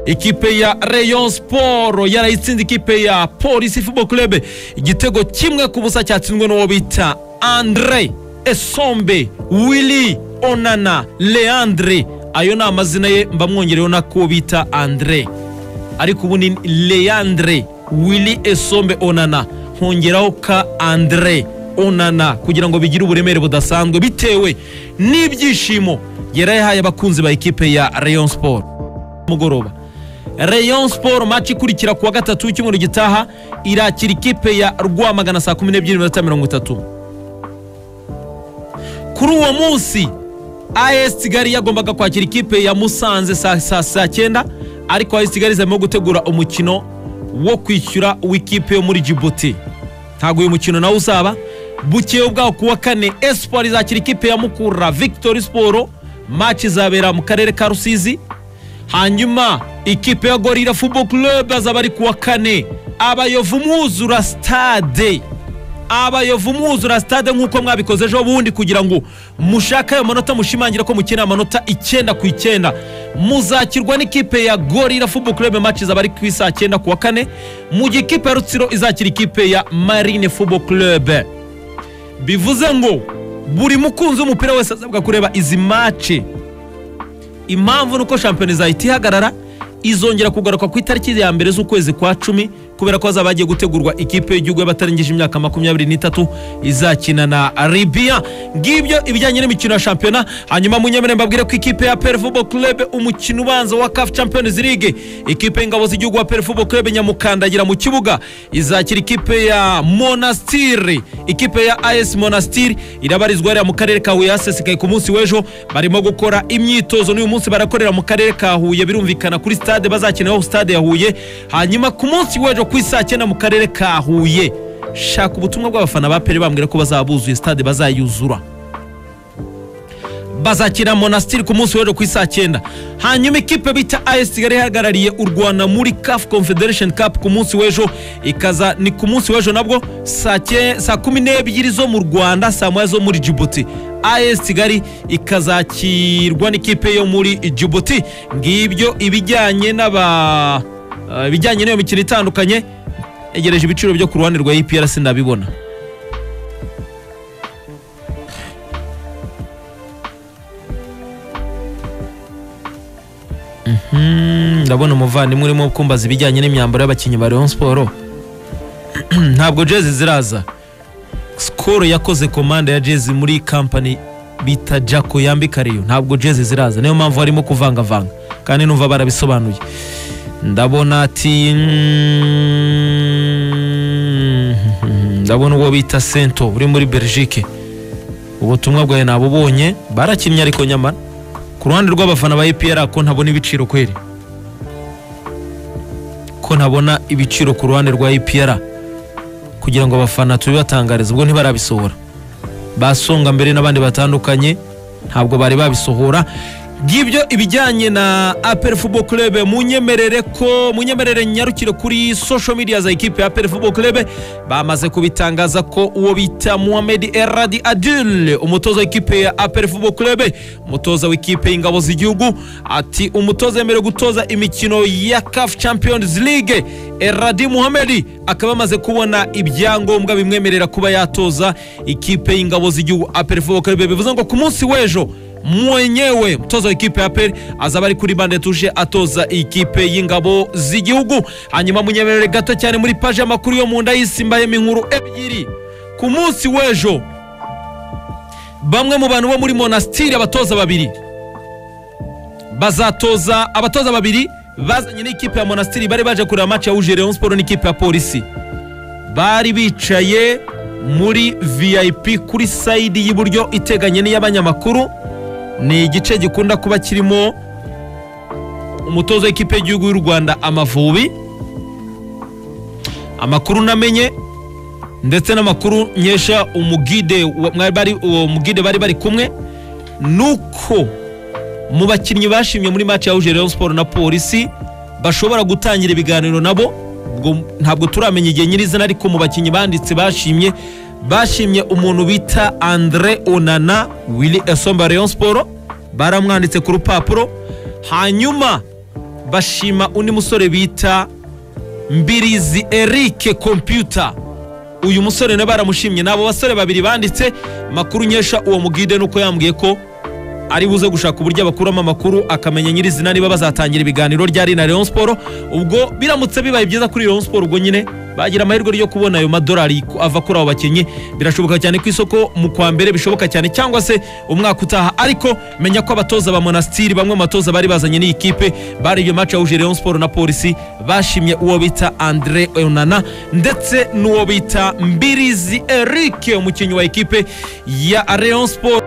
ikipe ya Rayon Sport yarayitsinze ikipe ya polisi football club igitego kimwe ku busa cyatsinzwe n'uwo bita andre esombe willy onana leandre ayo ni amazina ye mbamwongereho nako bita andre ariko ubu ni leandre willy esombe onana hongeraho ka andre onana kugira ngo bigire uburemere budasanzwe bitewe n'ibyishimo yari yahaye abakunzi ba ekipe ya rayon sport mugoroba rayon sport match ikurikira kuwa gatatu w'icyumweru gitaha irakira ikipe ya rwamagana saa kumi n'ebyiri n'iminota mirongo itatu kuri uwo munsi as kigali yagombaga kwakira ikipe ya musanze saa saa saa cyenda ariko as kigali zirimo gutegura umukino wo kwishyura w'ikipe yo muri jibuti ntabwo uyu mukino nawe uzaba bukewe bwawo ku wa kane espoir izakira ikipe ya mukura victory sport match izabera mu karere ka rusizi hanyuma ikipe ya gorira football club azaba ari ku wa kane abayovu mwuzura stade abayovu mwuzura stade nk'uko mwabikoze ejo bundi kugira ngo mushake ayo manota mushimangira ko mukeneye amanota icyenda ku icyenda muzakirwa n'ikipe ya gorira football club match izaba ari ku isaa cyenda ku wa kane mu gihe ikipe ya rutsiro izakira ikipe ya marine football club bivuze ngo buri mukunzi w'umupira wese asabwa kureba izi mace impamvu ni uko shampiyona izahita ihagarara izongera kugaruka ku itariki ya mbere z'ukwezi kwa cumi kubera ko hazaba hagiye gutegurwa ikipe y'igihugu y'abatarengeje imyaka makumyabiri n'itatu izakina na ribiya ngibyo ibijyanye n'imikino ya shampiyona hanyuma munyemere mbabwire ko ikipe ya peri fubo kurebe umukino ubanza wa kafu champions league ikipe y'ingabo z'igihugu wa peri fubo kurebe nyamukandagira mu kibuga izakira ikipe ya monasitiri ikipe ya ayesi monasitiri irabarizwa hariya mu karere ka huye hasesekaye ku munsi w'ejo barimo gukora imyitozo n'uyu munsi barakorera mu karere ka huye birumvikana kuri stade bazakinaho stade ya huye hanyuma ku munsi w'ejo ku isaa cyenda mu karere ka huye shaka ubutumwa bw'abafana ba peri bambwira ko bazaba buzuye stade bazayuzura bazakina monasitiri ku munsi w'ejo ku isaa cyenda hanyuma ikipe bita as kigali ihagarariye u rwanda muri caf confederation cup ku munsi w'ejo ikaza ni ku munsi w'ejo nabwo saa cye- saa kumi n'ebyiri zo mu rwanda saa moya zo muri jibuti as kigali ikazakirwa n'ikipe yo muri jibuti ngibyo ibijyanye n'aba eh, ibijyanye n'iyo mikino itandukanye egereje ibiciro byo ku ruhande rwa eprc ndabibona Mm, ndabona umuvandimwe urimo kumbaza ibijyanye n'imyambaro y'abakinnyi ba Rayon Sport ntabwo jezi ziraza skoro yakoze komanda ya jezi muri kampani bita jako yambika Rayon ntabwo jezi ziraza niyo mpamvu harimo kuvangavanga kandi numva barabisobanuye ndabona ati mm, ndabona uwo bita sento uri muri belgique ubutumwa bwawe nabubonye barakinnye ariko nyamara ku ruhande rw'abafana ba EPR ko ntabona ibiciro kweri ko ntabona ibiciro ku ruhande rwa EPR kugira ngo abafana tubibatangarize ubwo ntibarabisohora basonga mbere n'abandi batandukanye ntabwo bari babisohora ngibyo ibijyanye na APR Football Club munyemerere ko munyemerere nyarukire kuri social media za ekipe ya APR Football Club bamaze kubitangaza ko uwo bita Mohamed Eradi Adil umutoza w'ikipe ya APR Football Club umutoza w'ikipe y'ingabo z'igihugu ati umutoza yemerewe gutoza imikino ya CAF Champions League Eradi Mohamed akaba amaze kubona ibyangombwa bimwemerera kuba yatoza ikipe y'ingabo z'igihugu APR Football Club bivuze ngo ku munsi w'ejo mwenyewe mtoza wa ikipe ya peri azaba ari kuri bande tuje atoza ikipe y'ingabo z'igihugu hanyuma munyemerere gato cyane muri paji y'amakuru yo mu nda y'isimbahemo inkuru ebyiri ku munsi w'ejo bamwe mu bantu bo muri monasitiri abatoza babiri bazatoza abatoza babiri bazanye n'ikipe ya monasitiri bari baje kureba match ya uje Rayon Sport n'ikipe ya polisi bari bicaye muri vip kuri sayidi y'iburyo iteganye n'iy'abanyamakuru ni igice gikunda kuba kirimo umutoza w'ikipe y'igihugu y'u rwanda amavubi amakuru namenye ndetse n'amakuru nkesha umugide wa- mwari bari- uwo mugide bari bari kumwe nuko mu bakinnyi bashimye muri match yahuje Rayon Sport na Polisi bashobora gutangira ibiganiro nabo ubwo ntabwo turamenya igihe nyirizina ariko mu bakinnyi banditse bashimye bashimye umuntu bita Andre Onana Willy Esomba Rayon Sport baramwanditse ku rupapuro hanyuma bashima undi musore bita mbirizi erike kompiyuta uyu musore nawe baramushimye ni abo basore babiri banditse makuru nkesha uwo mugide nuko yambwiye ko ari buze gushaka uburyo abakuramo amakuru akamenya nyirizina niba bazatangira ibiganiro ryari na Rayon Sport ubwo biramutse bibaye byiza kuri Rayon Sport ubwo nyine bagira amahirwe yo kubona ayo madolari ku- ava kuri abo bakinnyi birashoboka cyane ku isoko mu kwa mbere bishoboka cyane cyangwa se umwaka utaha ariko menya ko abatoza ba monastiri bamwe mu batoza bari bazanye n'iyi kipe bari iyo match yahuje Rayon Sport na polisi bashimye uwo bita Andre Onana ndetse n'uwo bita Mbirizi Eric umukinnyi wa ekipe ya Rayon Sport